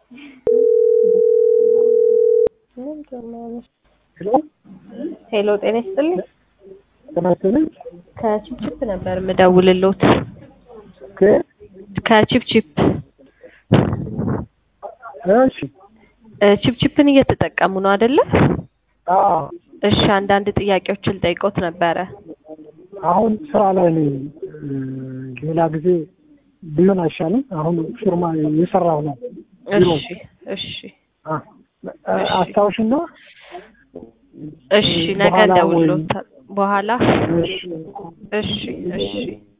ሄሎ ሄሎ ጤና ይስጥልኝ። ጤና ይስጥልኝ። ከቺፕቺፕ ነበር የምደውልልዎት። ከ- ከቺፕቺፕ እሺ እ ቺፕቺፕን እየተጠቀሙ ነው አይደለ? አዎ እሺ አንዳንድ ጥያቄዎችን ልጠይቅዎት ነበረ። አሁን ስራ ላይ ነኝ። እ፣ ሌላ ጊዜ ቢሆን አይሻልም? አሁን ፊርማ እየሰራሁ ነው። ቢሮ እሺ እሺ አ፣ አስታውሽና እሺ ነገ በኋላ ወይ- እንደውልዎታል። በኋላ እሺ እሺ እሺ